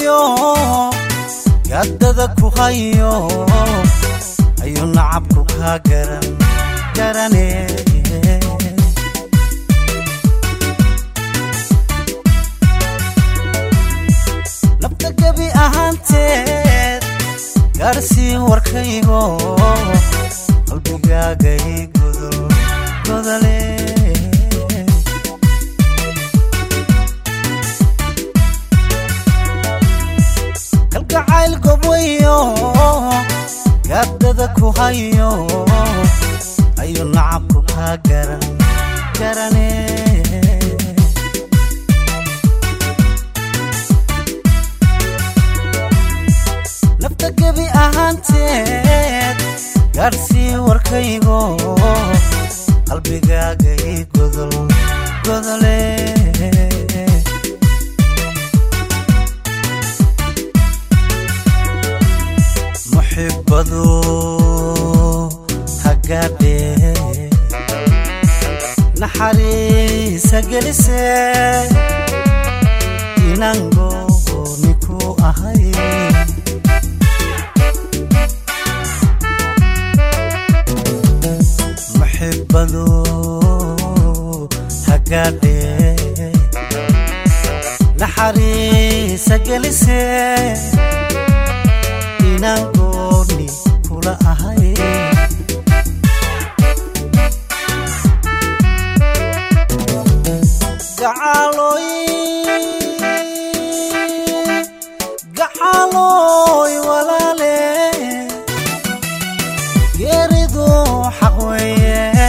gaboyo gaadada ku hayo ayuu nacabku kaa garan garane nabta gebi ahaanteed gaadhsii warkaygo qalbigaagay godol godole kalgacayl gobwayo gaadada ku hayo ayuu nacabku kaa garan garane nafta gebi ahaanteed gaadhsii warkaygo qalbigaagay godol godole muxibadu hagaadhe naxariisa gelise inangooni ku ahay muxibadu hagaadhe naxariisa gelise inaan gooni kula ahay gacaloy gacaloy walaale geeridu xaq weeye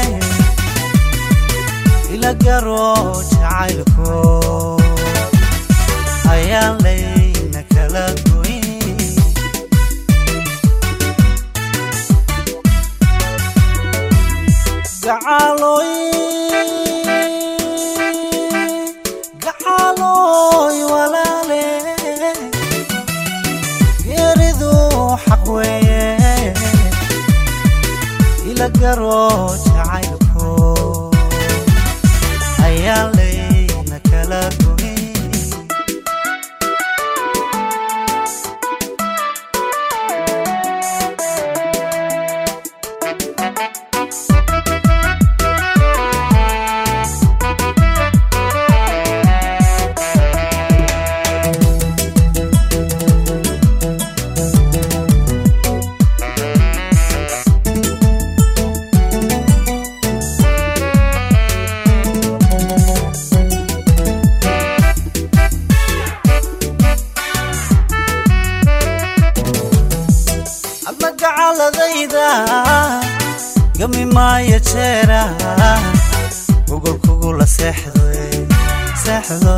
ila garo jacaylko ayaan layna kala goyn gacaloy gacaloy walaale geeridu xaq weeye ila garo jacaylko ayaa layna kala goyn adna gacaladayda gami maayo jeera gogol kugula seexdo seexdo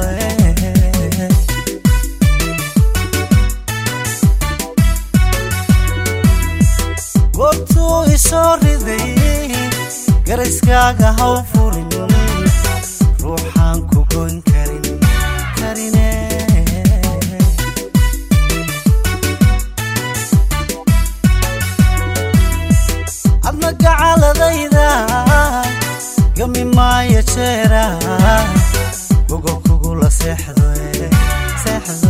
goortuu isoo riday garayskaaga haw furin ruuxaan ku goyn karin karine adna gacaladayda gami maayo jeera gogol kugula seexdo seexdo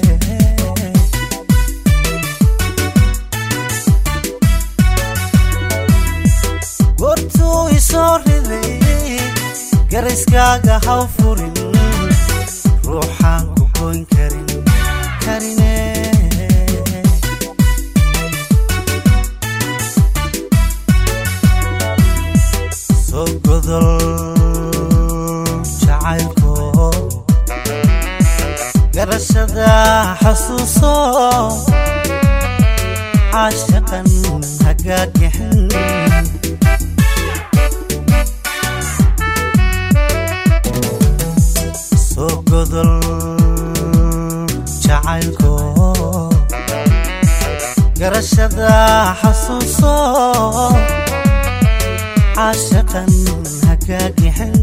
goortuu isoo riday garayskaaga haw furin ruuxaan ku goyn karin karine soo godol jacaylko garashada xasuuso caashaqan hagaagixin soo godol jacaylko garashada xasuuso caashaqan hagaagixin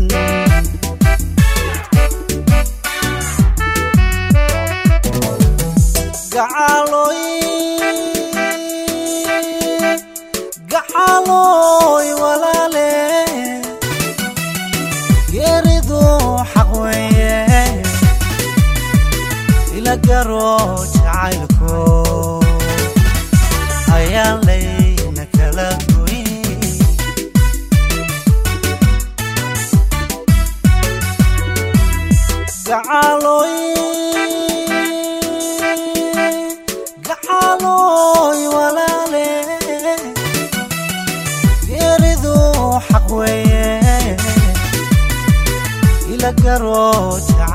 gacaloy gacaloy walaale geeridu xaq weeye ila garo jacaylko ayaan layna kala goyn gacaloy gacaloy walaale geeridu xaq weeye ila garo